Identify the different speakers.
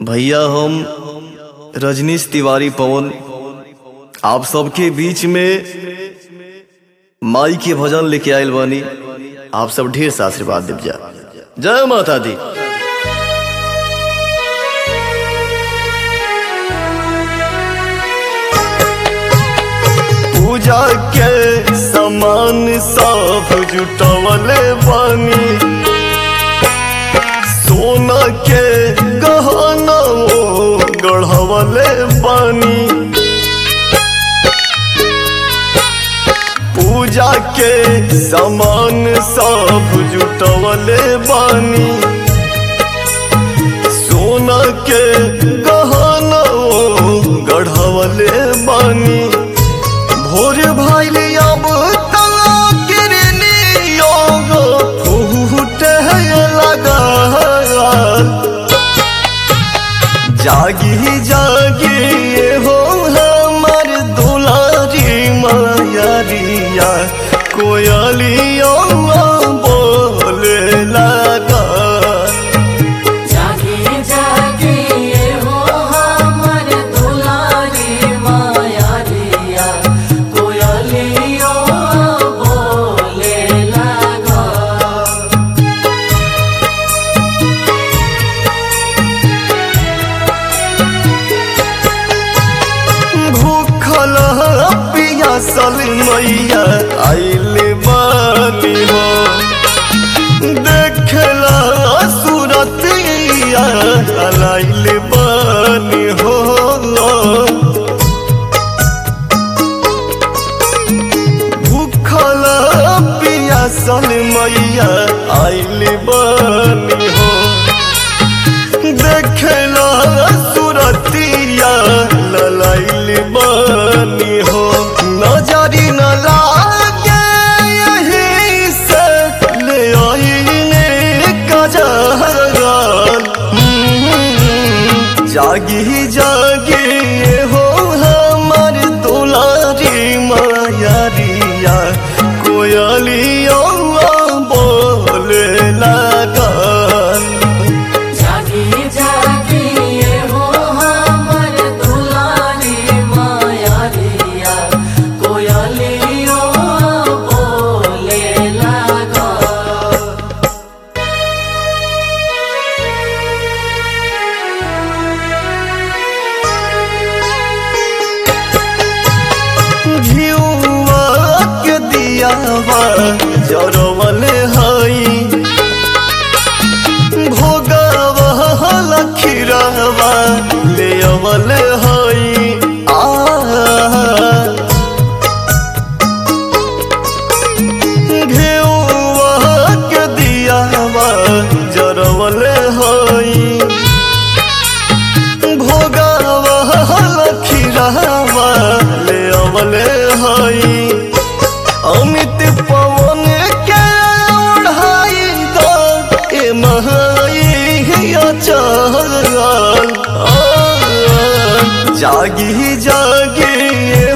Speaker 1: भैया हम रजनीश तिवारी पवन आप सबके बीच में माई के भजन लेके आयल बानी आप सब ढेर सा आशीर्वाद देव जा जय माता दी पूजा के सामान सब जुटवले बानी सोना के गहना गढ़वले बानी पूजा के सामान सब जुटवले बानी सोना के गहना गढ़वले बानी भोर भइल अब तला किरनियो फूटे लगा जागी जागी हो हमर दुलारी मायरिया कोयलियो बोले लगा
Speaker 2: जागे जागे हो हमर दुलारी माया दिया कोयलियो बोले लगा
Speaker 1: भूखल पियासल मैया आइल बानी हो देखला सूरतिया आइल बानी हो भूखल पियासल मैया आइल बानी हो देखला सुरतिया ललाइल बानी हो नजरी न लागे यही से ले आईने कजरल जागी जागी हो हमर दुलारी मायरिया कोयलिया बोले लगल
Speaker 2: जागे जागे हो हमर दुलारी माया दिया कोयलियो बोले लगा
Speaker 1: घिउवा के दियावा जरवल हई भोगावा लखीरावा ले अवल हई आ घिउवा के दियावा जरवल हई भोगावा लखीरावा ले अवले हई अमित पवन के ओढ़ाई दो ए महाई अचल जागी जागी